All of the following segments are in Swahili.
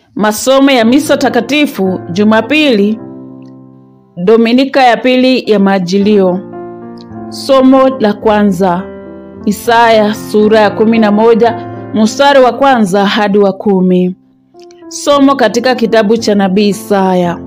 Masomo ya misa takatifu Jumapili, Dominika ya pili ya Majilio. Somo la kwanza, Isaya sura ya kumi na moja mstari wa kwanza hadi wa kumi. Somo katika kitabu cha nabii Isaya.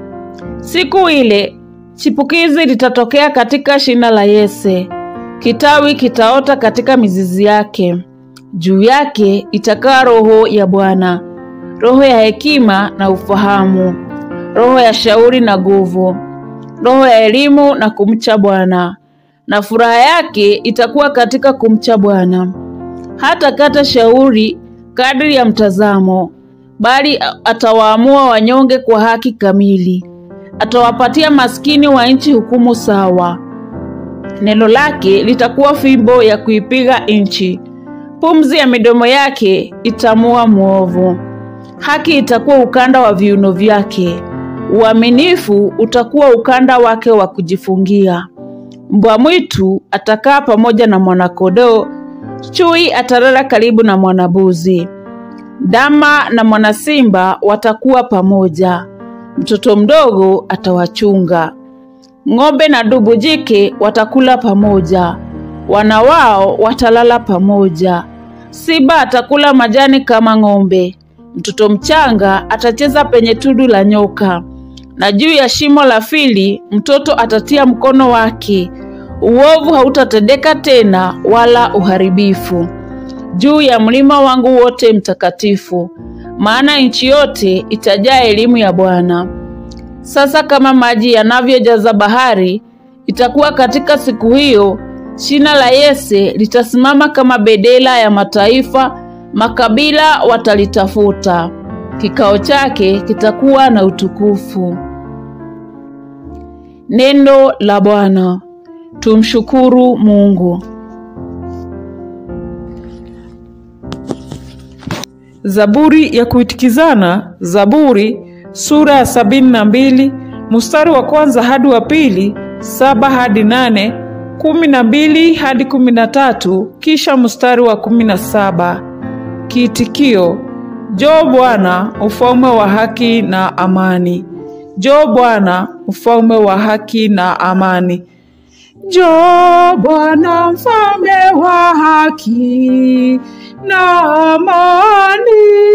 Siku ile chipukizi litatokea katika shina la Yese, kitawi kitaota katika mizizi yake. Juu yake itakaa roho ya Bwana, roho ya hekima na ufahamu, roho ya shauri na nguvu, roho ya elimu na kumcha Bwana. Na furaha yake itakuwa katika kumcha Bwana. Hata kata shauri kadri ya mtazamo, bali atawaamua wanyonge kwa haki kamili. Atawapatia maskini wa nchi hukumu sawa. Neno lake litakuwa fimbo ya kuipiga nchi. Pumzi ya midomo yake itamua mwovu. Haki itakuwa ukanda wa viuno vyake. Uaminifu utakuwa ukanda wake wa kujifungia. Mbwa mwitu atakaa pamoja na mwanakondoo, chui atalala karibu na mwanabuzi. Ndama na mwanasimba watakuwa pamoja. Mtoto mdogo atawachunga. Ng'ombe na dubu jike watakula pamoja, wana wao watalala pamoja. Simba atakula majani kama ng'ombe. Mtoto mchanga atacheza penye tundu la nyoka, na juu ya shimo la fili mtoto atatia mkono wake. Uovu hautatendeka tena, wala uharibifu juu ya mlima wangu wote mtakatifu, maana nchi yote itajaa elimu ya Bwana. Sasa kama maji yanavyojaza bahari, itakuwa katika siku hiyo shina la Yese litasimama kama bedela ya mataifa, makabila watalitafuta. Kikao chake kitakuwa na utukufu. Neno la Bwana. Tumshukuru Mungu. Zaburi ya kuitikizana, Zaburi sura ya sabini na mbili mstari wa kwanza hadi wa pili, saba hadi nane, kumi na mbili hadi kumi na tatu, kisha mstari wa kumi na saba. Kiitikio: Njoo Bwana, ufalme wa haki na amani. Njoo Bwana, ufalme wa haki na amani. Njoo Bwana, mfalme wa haki na amani.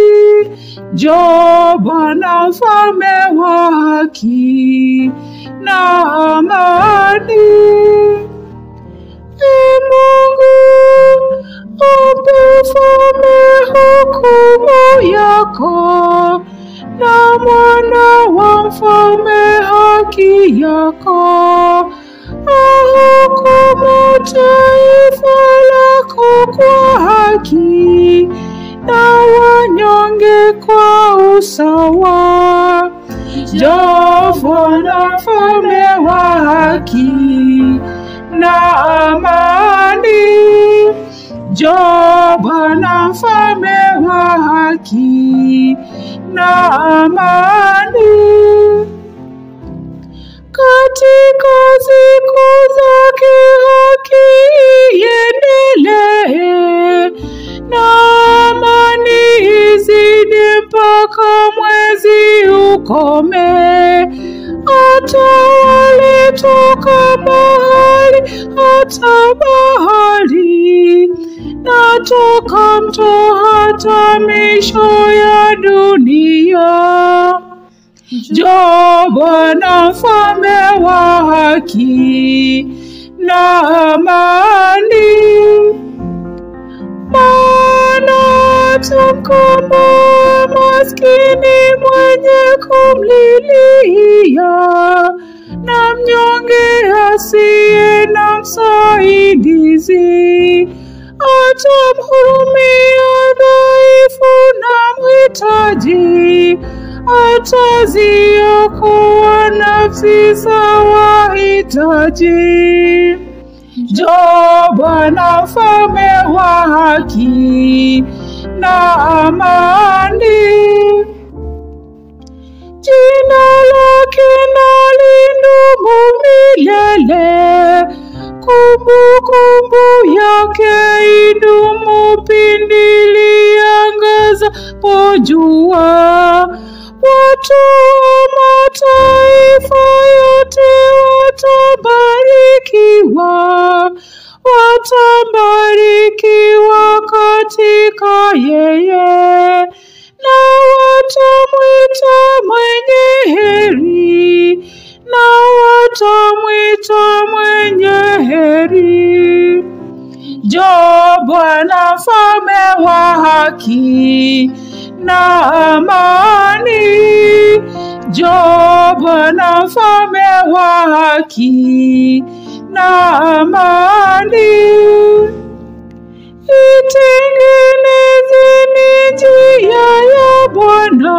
Njoo Bwana, mfalme wa haki na amani. Ee Mungu, upe ufalme hukumu yako, na mwana wa mfalme haki yako. Ahukumu taifa lako kwa haki, na wanyonge kwa usawa. Njoo Bwana, mfalme wa haki na amani. Njoo Bwana, mfalme wa haki na amani. Katika siku zake haki iendelee, na amani izidi mpaka mwezi ukome. Atawale toka bahari hata bahari, na toka mto hata misho ya dunia. Njoo Bwana, mfalme wa haki na amani. Maana atamkomboa maskini mwenye kumlilia, na mnyonge asiye na msaidizi. Atamhurumia dhaifu na mhitaji ataziokoa nafsi za wahitaji. Njoo Bwana, mfalme wa haki na amani. Jina lake na lidumu milele, kumbukumbu yake idumu pindi liangaza watapojua watu wa mataifa yote watabarikiwa, watabarikiwa katika yeye, na watamwita mwenye heri, na watamwita mwenye heri. Jo Bwana mfalme wa haki na amani, Jo Bwana mfalme wa haki na amani. Itengenezeni njia ya Bwana,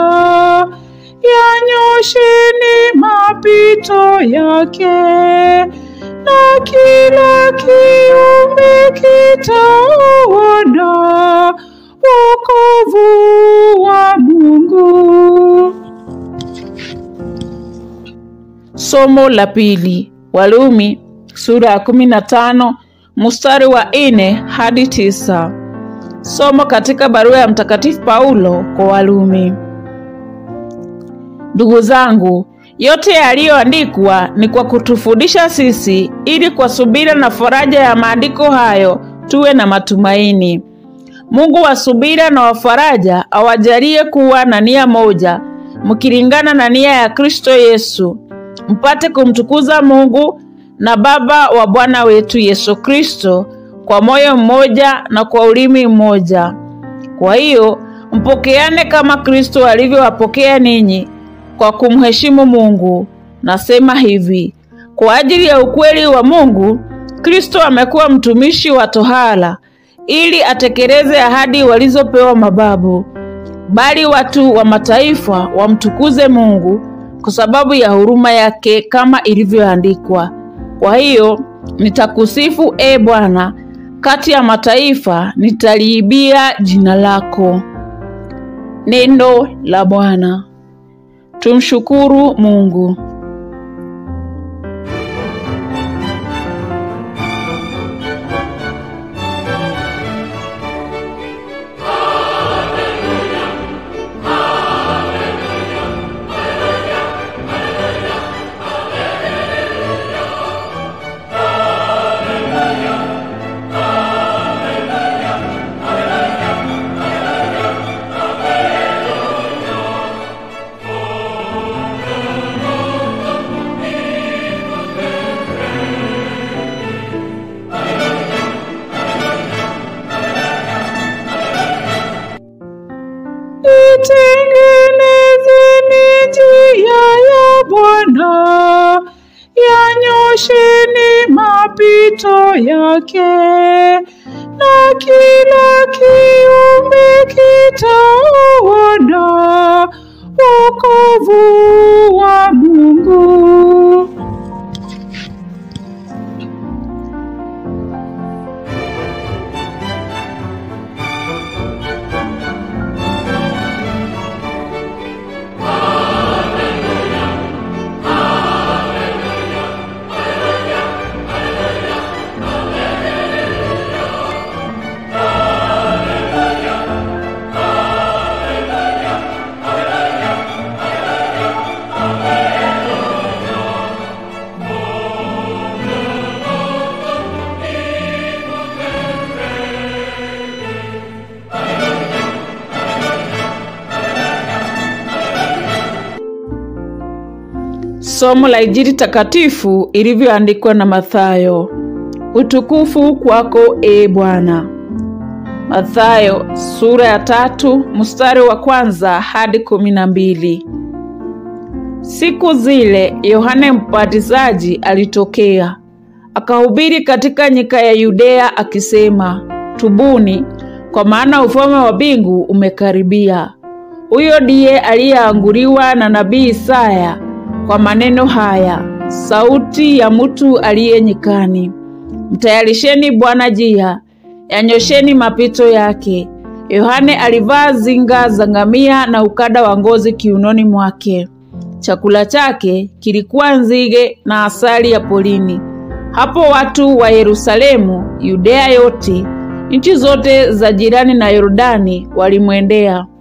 yanyosheni mapito yake, na kila kiumbe kitauona wokovu wa Mungu. Somo la pili, Walumi sura ya kumi na tano mstari wa nne hadi tisa. Somo katika barua ya Mtakatifu Paulo kwa Walumi. Ndugu zangu, yote yaliyoandikwa ni kwa kutufundisha sisi, ili kwa subira na faraja ya maandiko hayo tuwe na matumaini. Mungu wa subira na wa faraja awajalie kuwa na nia moja, mkilingana na nia ya Kristo Yesu, mpate kumtukuza Mungu na Baba wa Bwana wetu Yesu Kristo kwa moyo mmoja na kwa ulimi mmoja. Kwa hiyo mpokeane kama Kristo alivyowapokea ninyi kwa kumheshimu Mungu. Nasema hivi, kwa ajili ya ukweli wa Mungu, Kristo amekuwa mtumishi wa tohara ili atekeleze ahadi walizopewa mababu, bali watu wa mataifa wamtukuze Mungu kwa sababu ya huruma yake, kama ilivyoandikwa, kwa hiyo nitakusifu e Bwana, kati ya mataifa nitaliibia jina lako. Neno la Bwana. Tumshukuru Mungu. Itengenezeni njia ya Bwana, yanyosheni mapito yake, na kila kiumbe kitauona wokovu wa Mungu. Somo la Injili takatifu ilivyoandikwa na Mathayo. Utukufu kwako e Bwana. Mathayo sura ya tatu mstari wa kwanza hadi kumi na mbili. Siku zile Yohane Mbatizaji alitokea akahubiri katika nyika ya Yudea akisema, tubuni, kwa maana ufalme wa mbingu umekaribia. Huyo ndiye aliyeanguliwa na nabii Isaya kwa maneno haya, sauti ya mtu aliye nyikani, mtayarisheni Bwana njia, yanyosheni mapito yake. Yohane alivaa zinga za ngamia na ukada wa ngozi kiunoni mwake. Chakula chake kilikuwa nzige na asali ya polini. Hapo watu wa Yerusalemu, Yudea yote, nchi zote za jirani na Yordani walimwendea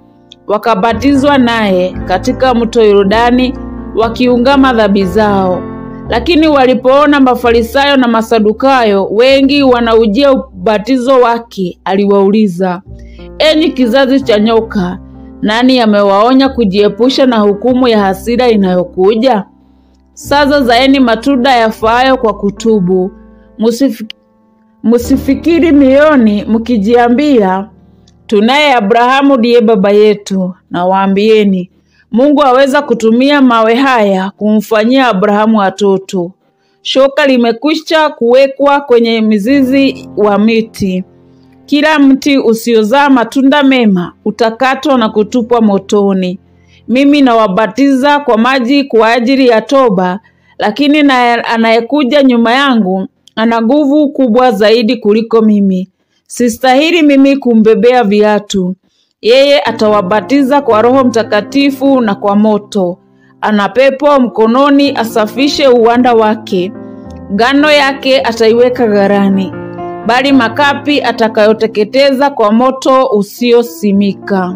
wakabatizwa naye katika mto Yordani wakiungama dhambi zao. Lakini walipoona Mafarisayo na Masadukayo wengi wanaujia ubatizo wake, aliwauliza, enyi kizazi cha nyoka, nani amewaonya kujiepusha na hukumu ya hasira inayokuja? Sasa zaeni matunda yafaayo kwa kutubu. Musif, musifikiri mioyoni mkijiambia, tunaye Abrahamu ndiye baba yetu. Na waambieni, Mungu aweza kutumia mawe haya kumfanyia Abrahamu watoto. Shoka limekwisha kuwekwa kwenye mizizi wa miti. Kila mti usiozaa matunda mema utakatwa na kutupwa motoni. Mimi nawabatiza kwa maji kwa ajili ya toba, lakini na anayekuja nyuma yangu ana nguvu kubwa zaidi kuliko mimi. Sistahili mimi kumbebea viatu. Yeye atawabatiza kwa Roho Mtakatifu na kwa moto. Ana pepo mkononi asafishe uwanda wake. Ngano yake ataiweka gharani, bali makapi atakayoteketeza kwa moto usiosimika.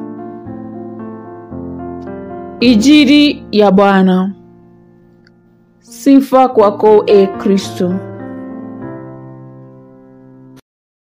Injili ya Bwana. Sifa kwako, e Kristo.